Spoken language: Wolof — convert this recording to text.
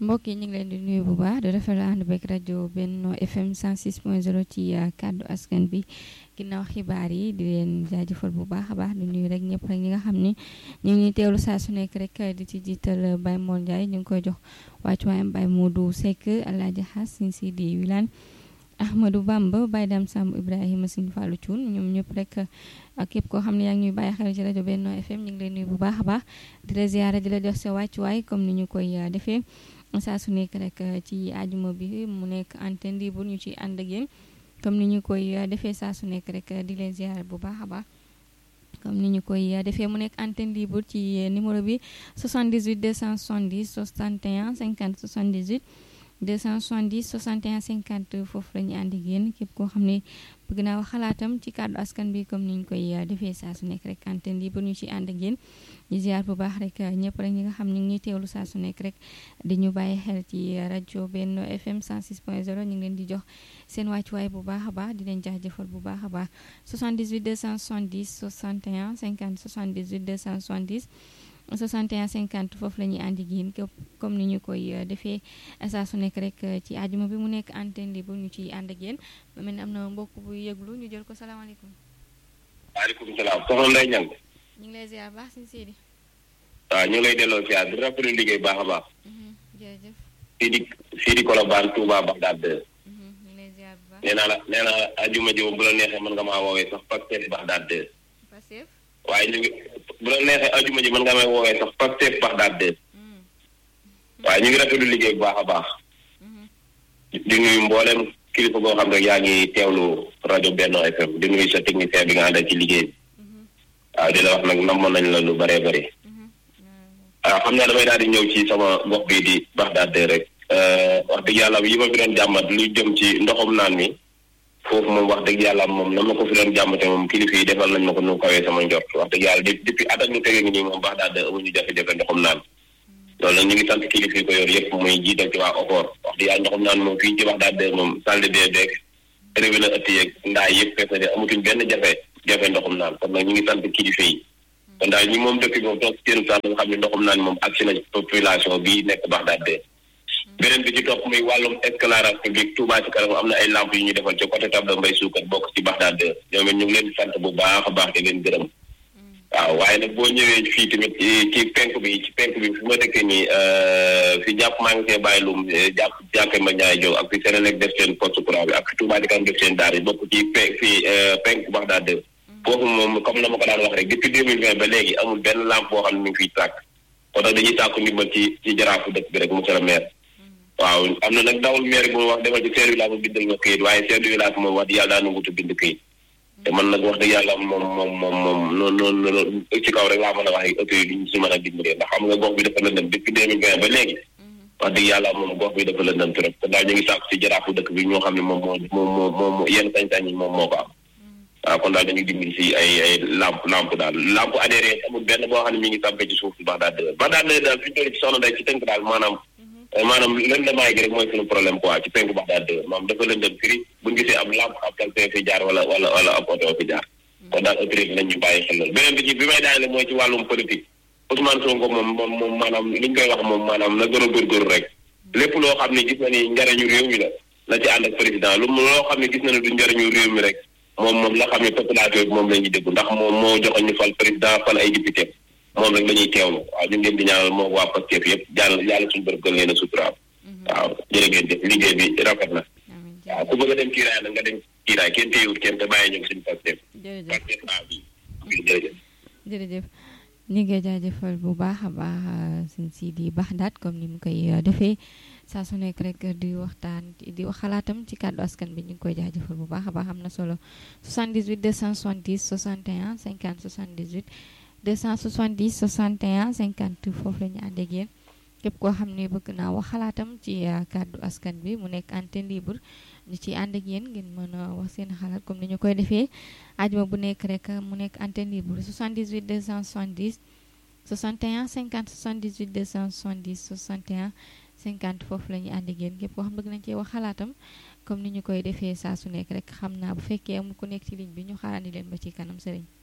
mbokk yi ñu ngi leen di nuyu bu baax di rafetlu ànd beeg rajo Benno FM 106.0 ci kàddu askan bi ginnaaw xibaar yi di leen jaajëfal bu baax a baax di nuyu rek ñëpp rek ñi nga xam ni ñu ngi teewlu saa su nekk rek di ci jiital Baye Mor Ndiaye ñu ngi koy jox wàccuwaayam Baye Modou Seck Alaaji Xas Sëñ Sidi Wilane Ahmadou Bamba Baye Dame Samb Ibrahima Sëñ Fallou Thioune ñoom ñëpp rek ak képp koo xam ne yaa ngi ñuy bàyyi xel ci rajo Benno FM ñu ngi leen nuyu bu baax a baax di la ziyaara di la jox sa wàccuwaay comme ni ñu koy defee saa su nekk rek ci àjjuma bi mu nekk antenne libre ñu ci ànd ak yéen comme ni ñu koy defee saa su nekk rek di leen ziyaara bu baax a baax comme ni ñu koy defee mu nekk antenne libre ci numéro bi 78 270 61 50 78 270 61 50 foofu la ñu ànd ak yéen képp koo xam ne bëgg naa wax xalaatam ci kàddu askan bi comme ni ñu koy defee saa su nekk rek antenne libre ñu ci ànd ak yéen ñu ziar bu baax rek ñëpp rek ñi nga xam ñu ngi ñuy teewlu saa su nekk rek di ñu bàyyi xel ci rajo Benno FM 106.0 ñu ngi leen di jox seen wàccuwaay bu baax a baax di leen jaajëfal bu baax a baax 78 270 61 50 78 270 61 50 foofu la ñuy ànd ak yéen comme ni ñu koy defee saa su nekk rek ci àjjuma bi mu nekk antenne libre ñu ciy ànd ak yéen ma mel ni am na mbokk bu yëglu ñu jël ko salaamaaleykum. waaleykum salaam soxna Ndeye Niang. ñu ngi lay ziar baax si Sidi. waaw ñu ngi lay delloo ziar di rafetlu liggéey baax a baax. jërëjëf. Sidi Sidi Kolobane Touba Bagdad. ñu ngi lay ziar bu baax. nee naa la nee naa la ajuma ji bu la neexee mën nga maa woowee sax Pastef Bagdad. Pastef. waaye ñu ngi bu la neexee ajuma ji mën nga may woowee sax Pastef Bagdad. waaye ñu ngi rafetlu liggéey bu baax a baax. di nuyu mboolem kilifa goo xam rek yaa ngi teewlu rajo Benno FM di nuyu sa technicien bi nga àndal ci liggéey bi. waaw di la wax nag namoon nañ la lu bëree bëri. waaw xam naa damay daal di ñëw ci sama gox bii di Bagdad rek. wax dëgg yàlla yi ma fi doon jàmbat lu jëm ci ndoxum naan mi. foofu moom wax dëgg yàlla moom na ma ko fi doon jàmmate moom kilifa yi defal nañ ma ko nu kawee sama njort wax dëgg yàlla depuis at ak ñu tege ngi nii moom Bagdad amuñu jafe-jafe ndoxum naan. loolu nag ñu ngi sant kilifa yi ko yor yëpp muy jiital ci waa OFOR wax dëgg yàlla ndoxum naan moom fii ci Bagdad moom salle de bain beeg robinet ëtt yeeg ndaay yëpp fees na de amatuñ benn jafe jafe ndoxum naan kon nag ñu ngi sant kilifa yi kon daal ñi moom dëkk bi moom toog seen sant nga xam ne ndoxum naan moom agsi na population bi nekk Bagdad beneen bi ci topp muy wàllum éclairage public Touba ci kanam am na ay lamp yu ñu defal ci côté table mbay suukat bokk ci Bagdad ñoom it ñu ngi leen di sant bu baax a baax di leen gërëm waaw waaye nag boo ñëwee fii tamit ci penk bi ci penk bi fi ma dëkkee nii fi jàpp maa ngi see bàyyi lum jàpp jàkke ma ñaay jow ak fi Senelec def seen poste courant bi ak fi Touba ci kanam def seen daar yi bokk ci pe fii penk Bagdad foofu moom comme na ma ko daan wax rek depuis deux mille vingt ba léegi amul benn lampe boo xam ne mi ngi fiy tàkk kon nag dañuy tàkku ndimbal ci ci jaraafu dëkk bi rek monsieur le maire waaw am na nag dawul maire bi mu wax demal ci chef de village mu bindal ma këyit waaye chef de village moom wax di yàlla daa nangutu bind këyit te man nag wax dëgg yàlla moom moom moom moom noonu noonu ci kaw rek laa mën a wax ak autorité yi ñu si mën a dimbalee ndax xam nga gox bi dafa lëndëm depuis deux mille vingt ba léegi wax dëgg yàlla moom gox bi dafa lëndëm trop kon daal ñu ngi sàkku ci jaraafu dëkk bi ñoo xam ne moom moo moom moo moo yenn sañ-sañ yi moom moo ko am waaw kon daal dañuy dimbali si ay ay lampe lampe daal lampe adhéré amul benn boo xam ne mi ngi tàmpee ci suuf Bagdad Bagdad daal fi ñu toll ci soxna day ci tënk daal maanaam maanaam lëndamaay gi rek mooy suñu problème quoi ci penku Bagdad maanaam dafa lëndëm firi buñ gisee ab lampe ab kalpe fi jaar wala wala wala ab oto fi jaar kon daal autorité nañ ñu bàyyi xel loolu beneen bi ci bi may daanele mooy ci wàllum politique Ousmane Sonko moom moom moom maanaam li ñu koy wax moom maanaam na gën a góorgóorlu rek lépp loo xam ne gis na ni njariñu réew mi la la ci ànd ak président lu loo xam ne gis na ne du njariñu réew mi rek moom moom la xam ne population bi moom la ñuy déglu ndax moom moo joxoon ñu fal président fal ay député moom rek la ñuy teewlu waaw ñu ngi leen di ñaanal moom waa Pastef yëpp jàll yàlla suñu bërëb gën leen a suturaal waaw jërë ngeen jëf liggéey bi rafet na waaw ku bëgg a dem kiiraay nag nga dem kiiraay kenn téyewut kenn te bàyyi ñu suñu Pastef Pastef a bi jërëjëf jërëjëf ñu ngi jaajëfal bu baax a baax sëñ Sidi Bagdad comme ni mu koy defee saa su nekk rek di waxtaan di wax xalaatam ci kàddu askan bi ñu ngi koy jaajëfal bu baax a baax am na solo 78 270 61 50 78 270 61 50 foofu la ñu ànd ak yéen képp koo xam ne bëgg naa wax xalaatam ci kàddu askan bi mu nekk antenne libre ñu ci ànd ak yéen ngeen mën a wax seen xalaat comme ni ñu koy defee ajuma bu nekk rek mu nekk antenne libre 78 270 61 50 78 270 61 50 foofu la ñuy ànd ak yéen képp koo xam bëgg nañ cee wax xalaatam comme ni ñu koy defee saa su nekk rek xam naa bu fekkee amul ku nekk ci ligne bi ñu xaarandi leen ba ci kanam sëriñ